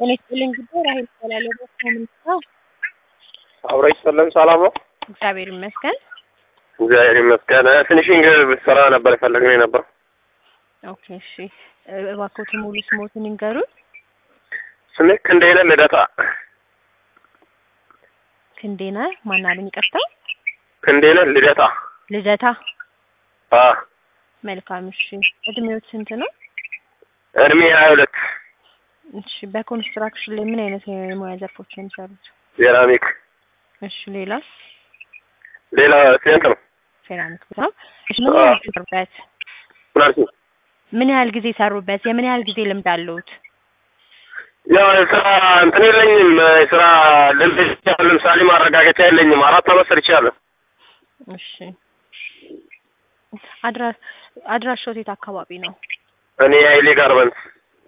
ጤና ይስጥልኝ ጉዳይ ራሄል እባላለሁ። በስራ ምንስራው? አብሮ ይስጥልን። ሰላም ነው? እግዚአብሔር ይመስገን። እግዚአብሔር ይመስገን። ፊኒሽንግ ስራ ነበር የፈለግነው የነበር። ኦኬ እሺ። እባክዎትን ሙሉ ስሞትን ይንገሩን። ስሜ ክንዴነ ልደታ። ክንዴነ ማን አሉኝ? ይቅርታ። ክንዴነ ልደታ። ልደታ። አ መልካም እሺ። እድሜዎት ስንት ነው? እድሜ ሀያ ሁለት እሺ። በኮንስትራክሽን ላይ ምን አይነት የሙያ ዘርፎች ነው የሚሰሩት? ሴራሚክ። እሺ። ሌላስ? ሌላ ሴንት ነው። ሴራሚክ ነው። እሺ። ምን ያህል ጊዜ ሰሩበት? ምን አልሽኝ? ምን ያህል ጊዜ ሰሩበት? የምን ያህል ጊዜ ልምድ አለዎት? ያው የስራ እንትን የለኝም። የስራ ልምድ ለምሳሌ ማረጋገጫ የለኝም። አራት አመት ሰርቻለሁ። እሺ። አድራ አድራሻዎት የት አካባቢ ነው? እኔ ሀይሌ ጋርመንት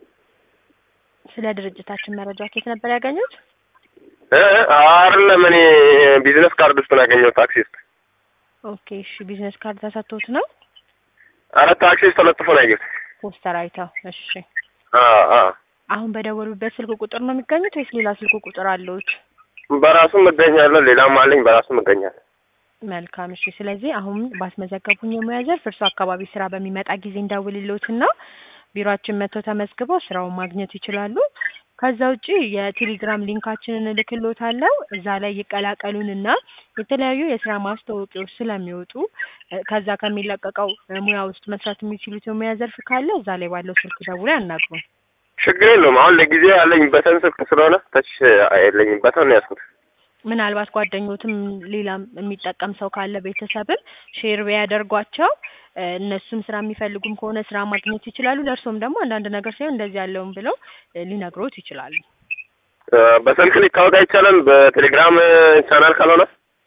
ስለ ድርጅታችን መረጃ ከየት ነበር ያገኙት? እ አይደለም እኔ ቢዝነስ ካርድ ውስጥ ነው ያገኘሁት። ታክሲ ውስጥ ኦኬ እሺ። ቢዝነስ ካርድ ተሰጥቶት ነው? ኧረ ታክሲ ውስጥ ተለጥፎ ነው ያየሁት። ፖስተር አይተው። እሺ። አ አ አሁን በደወሉበት ስልክ ቁጥር ነው የሚገኙት ወይስ ሌላ ስልክ ቁጥር አለዎት? በራሱም እገኛለሁ፣ ሌላም አለኝ። በራሱም እገኛለሁ። መልካም እሺ። ስለዚህ አሁን ባስመዘገቡኝ የሙያ ዘርፍ እርሱ አካባቢ ስራ በሚመጣ ጊዜ እንደውልልዎትና ቢሮአችን መጥተው ተመዝግበው ስራውን ማግኘት ይችላሉ። ከዛ ውጪ የቴሌግራም ሊንካችንን እልክልዎታለሁ። እዛ ላይ ይቀላቀሉንና የተለያዩ የስራ ማስታወቂያዎች ስለሚወጡ እ ከዛ ከሚለቀቀው እ ሙያ ውስጥ መስራት የሚችሉት የሙያ ዘርፍ ካለ እዛ ላይ ባለው ስልክ ደውለው ያናግሩን። ችግር የለውም። አሁን ለጊዜው ያለኝ በተን ስልክ ስለሆነ ተች የለኝም። በተን ነው ያዝኩት። ምናልባት ጓደኞትም ሌላም የሚጠቀም ሰው ካለ ቤተሰብም ሼር ቢያደርጓቸው እ እነሱም ስራ የሚፈልጉም ከሆነ ስራ ማግኘት ይችላሉ። ለእርሶም ደግሞ አንዳንድ ነገር ሳይሆን እንደዚህ ያለውን ብለው እ ሊነግሮት ይችላሉ። እ በስልክ ሊታወቅ አይቻልም። በቴሌግራም ቻናል ካልሆነ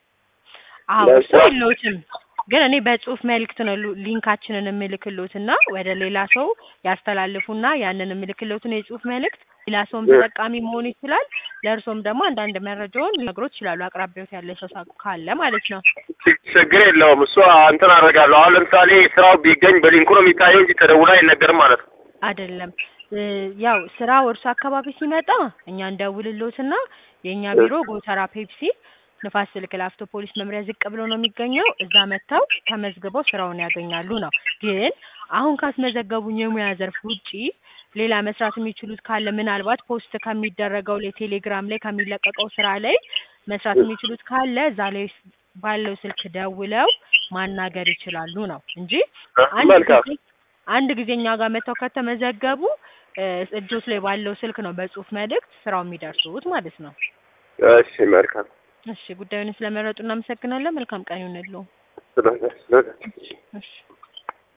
አዎ እሱ ለስራ- የለውትም ግን እኔ በጽሁፍ መልእክት ነው ሉ- ሊንካችንን የምልክሎትና ወደ ሌላ ሰው ያስተላልፉና ያንን የምልክሎትን የጽሁፍ መልእክት ሌላ ሰውም ተጠቃሚ መሆን ይችላል። ለእርሶም ደግሞ አንዳንድ መረጃውን ሊነግሮት ይችላሉ። አቅራቢዎት ያለ ሰው ሳ- ካለ ማለት ነው። ች- ችግር የለውም። እሱ እንትን አደርጋለሁ። አሁን ለምሳሌ ስራው ቢገኝ በሊንኩ ነው የሚታየው እንጂ ተደውሎ አይነገርም ማለት ነው። አይደለም እ ያው ስራ እርሶ አካባቢ ሲመጣ እኛ እንደውልሎትና የእኛ ቢሮ ጎተራ ፔፕሲ ንፋስ ስልክ ላፍቶ ፖሊስ መምሪያ ዝቅ ብሎ ነው የሚገኘው። እዛ መጥተው ተመዝግበው ስራውን ያገኛሉ ነው። ግን አሁን ካስመዘገቡኝ የሙያ ዘርፍ ውጪ ሌላ መስራት የሚችሉት ካለ ምናልባት ፖስት ከሚደረገው ላይ ቴሌግራም ላይ ከሚለቀቀው ስራ ላይ መስራት የሚችሉት ካለ እዛ ላይ ስ- ባለው ስልክ ደውለው ማናገር ይችላሉ ነው እንጂ አንድ መልካም ጊዜ አንድ ጊዜ እኛ ጋር መጥተው ከተመዘገቡ እ እጆት ላይ ባለው ስልክ ነው በጽሁፍ መልእክት ስራው የሚደርሱት ማለት ነው። እሺ፣ መልካም እሺ ጉዳዩን ስለመረጡ እናመሰግናለን። መልካም ቀን ይሁንልዎ። ስለዚህ ስለዚህ እሺ